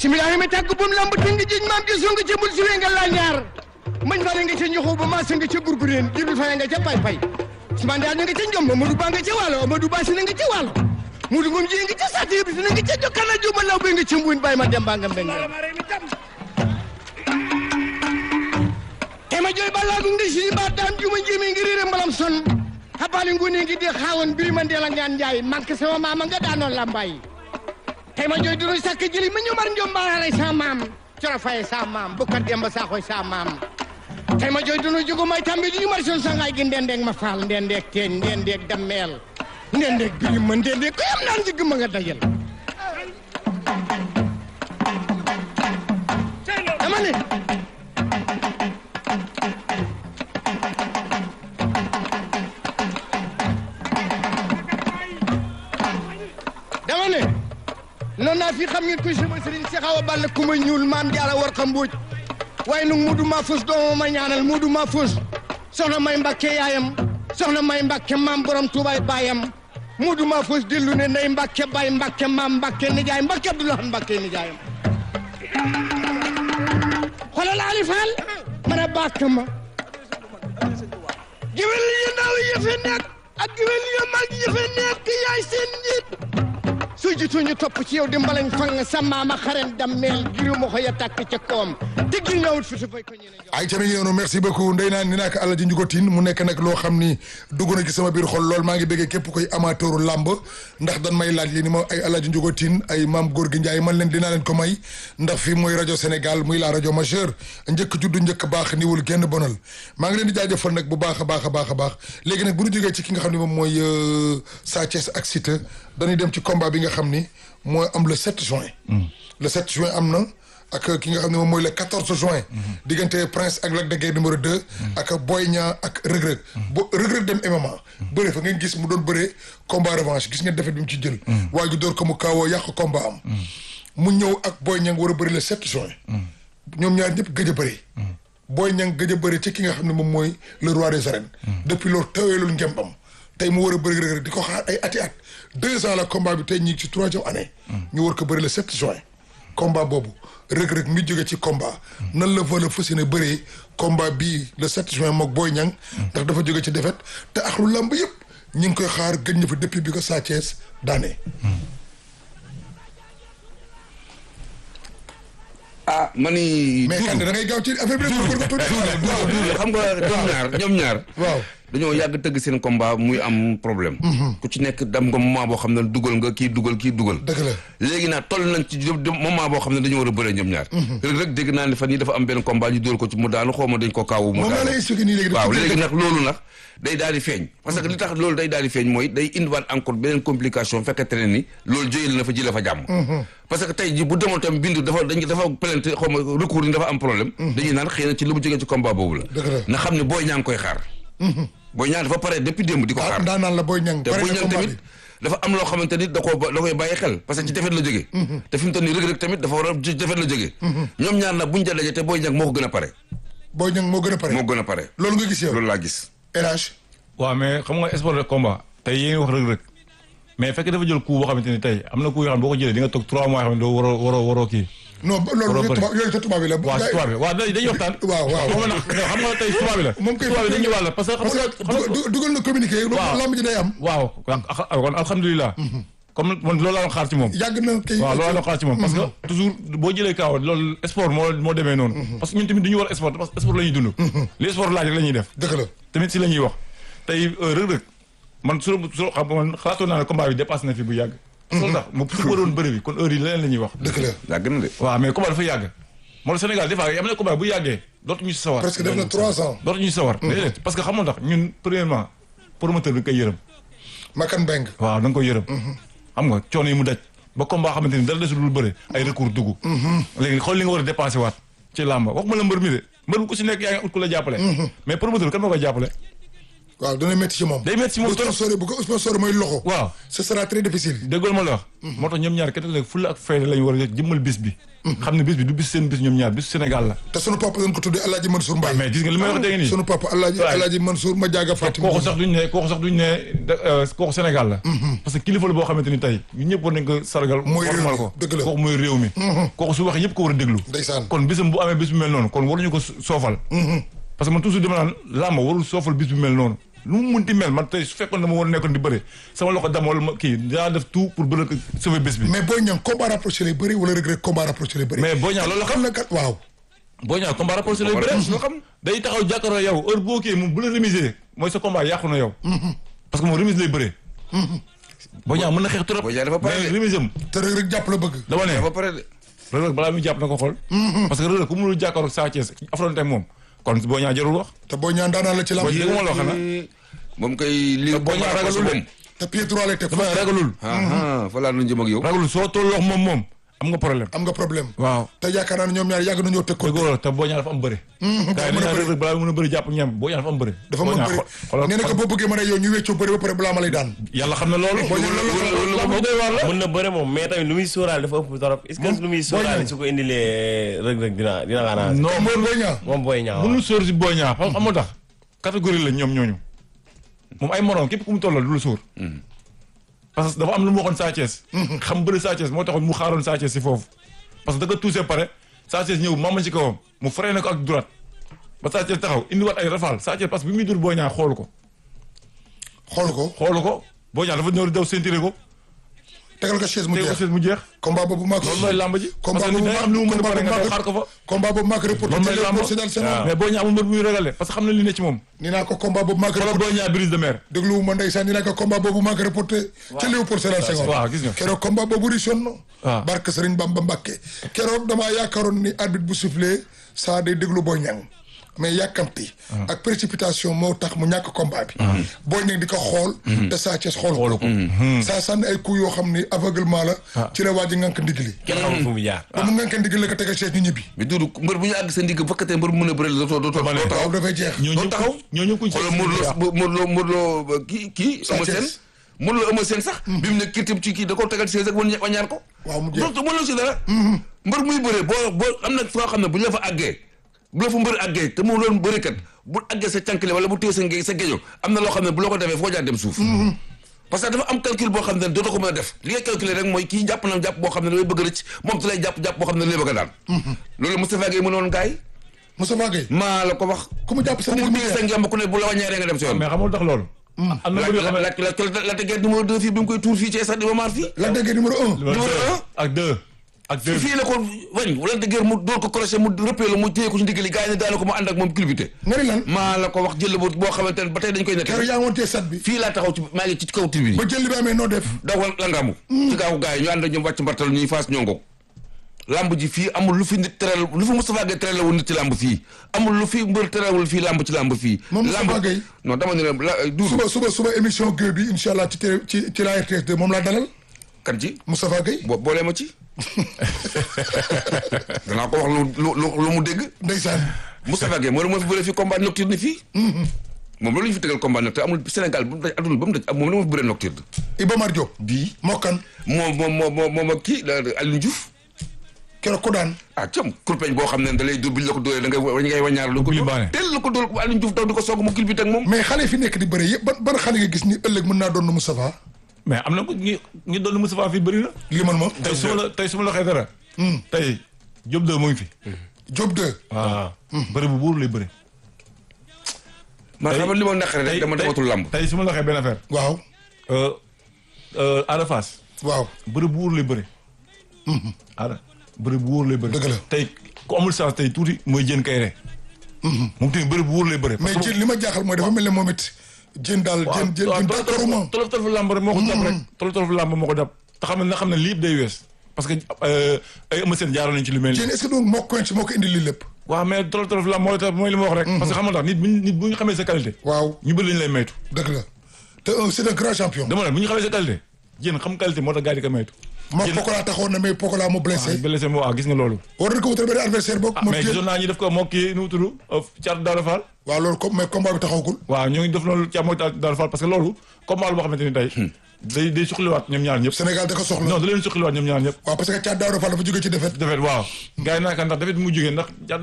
bisimilahi mi tàgg bum lamb tënk jiñ maam ji sunga ca bul siwee nga laañaar mañ fare nga ca ñoxu ba maasa nga ca gurgureen jibril fare nga ca pay pay Ousmane Daal nga ca njom Amadou Ba nga ca wàllo Amadou Ba si na nga ca wàllo Mudu Ngom ji nga ca sàtt yëpp si na nga ca jokkana juma law be nga ca mbuun bàyyi ma dem baa nga mbeng tema joy ballaagu ngi si ba daam juma njimi ngi riire mbalam son habali nguni ngi di xaawoon biri ma ndeel a ngaan njaay manque sama maama nga daanoon lambaay tey ma jooy dunu sakk jëli ma ñomar njom baaralay sa maam coro faye sa maam bukkat demba saaxoy sa maam tey ma jooy dunu jugu may tambi di mar son sangaay gi ndendeeg ma faal ndendeeg teen ndendeeg dammeel ndendeeg biri ma ndendeeg ko yam naan jigg ma nga dajal dama ne dama ne noonu naa fi xam ngeen koy sama sëriñ si xaw a ball ku ma ñuul maam jaara war xam mbuuj waaye nag muudu maa fus doomu ma ñaanal muudu maa fus soxna may mbakke yaayam soxna may mbakke maam borom tuubaay baayam muudu maa fus dillu ne ndey mbakke bay mbakke maam mbakke nijaay mbakke abdoulahan mbakke nijaayam xoolal Ali Fall man a bàkk ma géwél yu ndaw yi fi nekk ak géwél yu mag yi fi nekk yaay seen njiit su jiitu ñu topp ci yow di mbalañ fang sa maama xaren dammeel giru ma ko ya tàkk ca kawam te gil ñawut fi su fay ko ñeneen jox ay tamit noonu merci beaucoup ndey naan ni naa ko Alaaji Njugotin mu nekk nag loo xam ni dugg na ci sama biir xol lool maa ngi bëggee képp koy amateuru làmb ndax dan may laaj li ni ma ay Alaaji Njugotin ay maam góor gi Njaay man leen dinaa leen ko may ndax fii mooy rajo Sénégal muy la rajo majeure njëkk juddu njëkk baax niwul genn bonal maa ngi leen di jaajëfal nag bu baax a baax a baax a baax léegi nag bu ñu jógee ci ki nga xam ne moom mooy Sa Thiès ak Siteu dañuy dem ci combat bi nga xam ni mooy am le 7 juin le 7 juin am na ak ki nga xam ne moom mooy le 14 juin diggante Prince ak Lac de Guiers numéro 2 ak Boy Niang ak Reug Reug bo Reug Reug dem MMA bëre fa ngeen gis mu doon bëree combat revanche gis ngeen defet bi mu ci jël waa ju door ko mu kaawoo yàq combat am mu ñëw ak Boy Niang war a bëri le 7 juin ñoom ñaar ñëpp gëj a bëri Boy Niang gëj a bëri ci ki nga xam ne moom mooy le roi des arènes depuis loolu taweelul ngembam tey mu war a bëri Reug Reug di ko xaar ay ati at deux ans la combat bi tey ñi ngi ci troisième année ñu war ko bëri le 7 juin combat boobu Reug Reug mi jóge ci combat nan la va la fas yéene bëree combat bii le 7 juin mook Boy Niang ndax dafa jóge ci défaite te ak lu lamb yëpp ñi ngi koy xaar gëj na fa depuis bi ko Sa Thiès daane ah ma ni. mais kan da ngay gaaw ci affaire bi rek duudu xam nga ñoom ñaar ñoom ñaar. waaw dañoo yàgg tëgg seen combat muy am problème. ku ci nekk dem nga moment boo xam ne dugal nga kii dugal kii dugal. dëgg la léegi nag toll nañ ci moment boo xam ne dañoo war a bëre ñoom ñaar. Reug Reug dégg naa ne fan yii dafa am benn combat ñu dóor ko ci mu daanu xaw ma dañ ko kaawu. mu moom laa daanu lay expliqué nii léegi waaw léegi nag loolu nag day daal di feeñ. parce que li tax loolu day daal di feeñ mooy day indiwaat encore beneen complication fekkente ne ni loolu jóyee na fa ji la fa jàmm. parce que tey ji bu demoon tam bindu dafa dañ dafa plainte xaw ma recours yi dafa am problème. dañuy naan xëy na ci lu mu jógee ci combat boobu la. Dëgg la. na xam ne booy ñaa ngi koy xaar. booy ñaa dafa pare depuis démb di ko ah xaar. daan naan la Boy Niang te pare booy na ñang combat tamit bi dafa am loo xamante ni da koo da koy bàyyi xel parce que ci defet la jógee. te fi mu toll nii Reug Reug tamit dafa war a ci defet la jógee. ñoom ñaar nag buñ ca daje te booy ñang moo ko gën a pare. Boy Niang moo gën a pare moo gën a pare. loolu nga gis yow loolu laa gis. RH waaw mais xam nga sport de combat tey yéen wax Reug Reug mais fekk dafa jël coup boo xamante ni tey am na coup yoo xam ne boo ko jëlee di nga toog 3 mois yoo xam ne doo waroo waroo waroo kii. non ba- loolu Waroo bëri. tubaab yooyu sa tubaab bi la waaw si tubaab bi waaw dañuy dañuy waxtaan. waaw waaw xam nga nag xam nga tey si tubaab bi la. moom kay tubaab bi dañuy wàll parce que xam parce nga que xam nga- dugal- dugal na communiqué Waaw. lamb ji day am waaw kon kon alhamdulilah. comme man loolu laa doon xaar ci moom. yàgg na kay waaw loolu la xaar ci moom parce que toujours boo jëlee kaaw loolu sport moo moo demee noonu parce que ñun tamit duñu war sport parce que sport la ñuy dund li sport laaj rek la ñuy def dëgg la tamit si la ñuy wax tey Reug Reug man su su xam man xalaatoon naa ne combat bi dépassé na fi bu yàgg loolu tax mu su waroon bëri bi kon heure yi leneen la ñuy wax dëgg la yàgg na de. waaw mais combat dafa yàgg moo tax Sénégal des fois am na combat bu yàggee dootuñu si sawar presque def na trois ans dootuñu si sawar déedéet parce que xamul tax ñun premièrement promoteur bi nga koy yërëm Makan Beng waaw da nga koy yërëm xam nga coono yi mu daj ba combat xamante ni dara desul lu bëre ay recours dugg léegi xool li nga war a dépensé waat ci làmba wax ma la mbër mi de mbër bu ku si nekk yaa ngi ut ku la jàppale mais promoteur kan moo koy jàppale waaw dana métti ci moom. day métti ci moom bu trop. sponsoré bu ko sponsoré mooy loxo. waaw ce sera très difficile. déggool ma la wax moo tax ñoom ñaar kenn nag fulla ak fayda lañu war a jëmmal bis bi xam ne bis bi du bis seen bis ñoom ñaar bis Sénégal la te sunu papa dañ ko tuddee El Hadj Mansour Mbaye. mais gis nga li may wax dégg nii sunu papa El Hadj Waaye. El Hadj Mansour ma jaaga Fatima. kooku sax duñ ne kooku sax duñ ne da- euh, kooku Sénégal la parce que kilifa la boo xamante ni tey ñun ñëpp war nañ ko sargal Mooy réew formal mi, ko dëgg la. kooku mooy réew mi kooku su waxee ñëpp ko war a déglu Ndeysaan. kon bisam bu amee bis bu mel noonu kon waruñu ko so- soofal parce que man toujours dama naan làmb warul soofal bis bu mel noonu lu mu munti mel man tey su fekkoon dama war a nekkoon di bëre sama loxo dama wala ma kii dinaa def tout pour bëre ko sauver bis bi mais Boy Niang combat rapproché lay bëri wala Reug Reug combat rapproché lay bëri. mais Boy Niang loolu la xam xam na kat waaw. boo ñaaw combat rapport lay Combat bëre rapproché la xam. day taxaw jàkkaarloo yow heure boo kii moom bu la remiser mooy sa combat yàqu na yow parce que moom remise lay bëree boo ñaaw mën na xeex trop Boy Niang dafa pare mais de. remise am te Reug Reug jàpp la bëgg. dama ne dafa pare de. Reug Reug balaa muy jàpp na ko xool parce que Reug Reug ku mënul jàkkaaroo Sa Thiès affronté ak moom kon boo ñaaw jarul wax te Boy Niang daanaan la ci lamb. Boy Niang- dégg nga ma la wax xanaa. moom kay li Boy Niang ragalul de. te pied droit lay teg. dama ne ragalul ah fa laa nu jëm ak yow. ragalul soo tolloo moom moom am nga problème am nga problème. waaw te yaakaar naa ne ñoom ñaar yàgg nañoo teg ko. dëgg la te boo ñaaw dafa am bëre gars yi mën a dañu naan bëre. Reug Reug balaa muy mën a bëri jàpp ñam boo ñaaw dafa am bëre dafa Boy mën Niang bëri xol- xoolal- nee na ko boo bëggee mën a yow ñu weccoo bëri ba pare balaa ma lay daan. yàlla xam na loolu Boy Niang loolu la loolu la doy waar la mën na bëre moom mais tamit lu muy sóoraale dafa ëpp trop est-ce que lu muy sóoraale su ko indilee Reug Reug dina dina xanaa non mooy Boy Niang. moom booy ñaaw mënul sóor si Boy Niang xam nga tax catégorie la ñoom ñooñu moom ay morom képp ku mu tollal du la sóor parce que dafa am lu mu waxoon Sa Thiès xam bëri Sa Thiès moo taxoon mu xaaroon Sa Thiès si foofu parce que da nga tuusee pare Sa Thiès ñëw mama ci kawam mu freiné ko ak droite ba Sa Thiès taxaw indiwaat ay rafal Sa Thiès parce que bi muy dur Boy Niang xoolu ko xool ko xoolu ko Boy Niang dafa ñëw di daw sentiré ko tegal ko chaise mu teg ko jeex. chaise mu jeex combat boobu maa ko. loolu mooy làmb ji combat parce que boobu nit day am lu mu mën a combat pare nga boobu daw xaar ko fa combat boobu maa ko reporté. loolu mooy ci làmb Léopold Sédar Senghor. mais Boy Niang amul mbër bu muy régale parce que xam na li ne ci moom ni naa ko combat boobu maa ko xoolal reporté. Boy Niang brise de mer déglu ma ndeysaan ni naa ko combat boobu maa ko reporté. ci Léopold Sédar Senghor. waaw gis nga. keroog combat boobu richoon na. waaw. barke Serigne Bamba Mbakke. keroog damaa yaakaaroon ni arbitre bu soufflé saa day déglu Boy Niang mais yàkkamti. ak précipitation moo tax mu ñàkk combat bi. Boy Niang di ko xool. te Sa Thiès xool xoolu ko saa sànni ay coups yoo xam ni aveuglement la. ci la waa ji ngànk ndigli. kenn xamul fu mu jaar ba mu ngànk ndigli la ko tegal chaise ñu ñibbi. mais Doudou mbër bu ñu àgg sa ndigg fekkatee mbër bu mën a bëri la dootoo dootoo Dama ne. doo taxaw. waaw dafay jeex. ñoo doo ñëpp taxaw. ñoo ñëpp kuñ xoolal Modou Lo Modou Lo Modou Lo kii kii Sa Eumeu Thiès. Sène Modou Lo Eumeu Sène sax bi mu ne kirtim ci kii da koo tegal chaise ak wañ- wañaar ko waaw mu jeex. donc mënoo si dara mbër muy bëree boo boo am na foo xam ne bu ñu la fa àggee bu la fa mbër àggee te mu doon bërikat bu àggee sa cànkile wala bu téye sa nge sa géejo am na loo xam ne bu la ko defee foo jaar dem suuf parce que dafa am calcul boo xam ne dootoo ko mën a def li nga calculer rek mooy kii jàpp na jàpp boo xam ne damay bëgg rëcc moom su lay jàpp jàpp boo xam ne lay bëgg a daan loolu Moustapha Gueye mënoon gaay Moustapha Gueye maa la ko wax ku mu jàpp sa ku mu ndigg téye sa ngemb ku ne bu la wàññeeree nga dem si yoon mais xamul tax loolu am na la mbër yoo xam ne la la la tegeet numéro 2 fii bi mu koy tuur fii ci stade Iba Mar fii la déggee numéro un. numéro numéro deux un. ak deux ak deux fii la ko wañ wala de guerre mu dóor ko crochet mu rëppee la mu téye ko ci ndiggali gars yi ne daana ko mu ànd ak moom culbuté nga ni lan. maa la ko wax jël bu boo xamante ne ba tey dañ koy nekk keroog yaa ngi woon tee sat bi. fii laa taxaw ci maa ngi ci kaw tribune ba yi jël li ba amee noo def. daw la ngaamu ci gaawu gars yi ñu ànd ak ñoom wàcc mbartal ñuy faas ñongo lamb ji fii amul lu fi nit teral lu fi Moustapha Gueye teral wul nit ci lamb fii amul lu fi mbër teralwul fii lamb ci lamb fii Moom Moustapha lamb Gueye. non dama ne la la Doudou suba suba suba émission Gueye bi incha allah ci télé ci ci la RTS 2 moom laa dalal kan ci Moustapha Gueye. bo boolee ma ci danaa ko wax lu lu lu lu mu dégg ndeysaan. Moustapha Gueye moo la moo fi bëree fii combat nocturne fii moom loolu ñu fi tegal combat nocturne amul Sénégal bu mu daj adduna ba mu daj moom la moo fi bëree nocturne Iba Mar Diop. bii mokkan moom moom moom moom moom ak kii la Aliou Diouf keroog ko daan. ah cam kurpeñ boo xam ne da lay dóor bi ñu la ko dóoree da ngay wa- ngay wañaar lu ko Kuli dóor baane. teel la ko dóor Aliou Diouf daw di ko soog mu kil bi teg moom mais xale yi fi nekk di bëre yëpp ban ban xale nga gis ni ëllëg mën naa doon na Moustapha. mais am na ko ñi ñi doon Moustapha fii bëri na limal ma. tey su ma la tey su ma la waxee dara tey Diop 2 mu ngi fi Diop 2. waaw bëri bu buur lay bëri man tey- xam nga li ma naqare rek dama tey- dematul lamb tey su ma la waxee benn affaire waaw. euh, euh, Ada Fass waaw. bëri bu wóor lay bëri Ada bëri bu wóor lay bëri Dëgg la. tey ku amul chance tey tuuti mooy jën kayre moom tamit bëri bu wóor lay bëri mais parce que jën li ma jaaxal mooy dafa mel ne moom it jën daal jën jën jën d'accord moom. tolof tolof làmb rek moo ko dab rek tolof tolof làmb moo ko dab te xam ne na xam ne lii yëpp day wees parce que euh, ay ëma seen jaaroon nañ ci lu mel jën nii est-ce que donc moo ko moo ko indi lii lépp. waaw mais tolof tolof làmb mooy tax mooy li ma wax rek parce que xam nga tax nit bu ñu nit bu ñu xamee sa qualité waaw ñu bëri lañu lay maytu dëgg la te un c'est un grand champion. dama ne bu ñu xamee sa qualité jën xam qualité moo tax gars yi di ko maytu moom Pokola taxoon na mais Pokola mu blessé blessé mu waaw gis nga loolu war nañ ko wutal benn adversaire boog mu mais téye gisoon naa ñi def ko moo kii nu mu tudd Thiat Daouda Fall waaw loolu comme mais combat bi taxawagul waaw ñoo ngi def loolu Thiat moo Daouda Fall parce que loolu combat la boo xamante ni tey day day suqaliwaat ñoom ñaar ñëpp Sénégal da ko soxla non da leen suqaliwaat ñoom ñaar ñëpp waaw parce que Thiat Daouda Fall dafa jóge ci défaite defet waaw gars yi naa ka ndax defet bi mu jógee ndax Thiat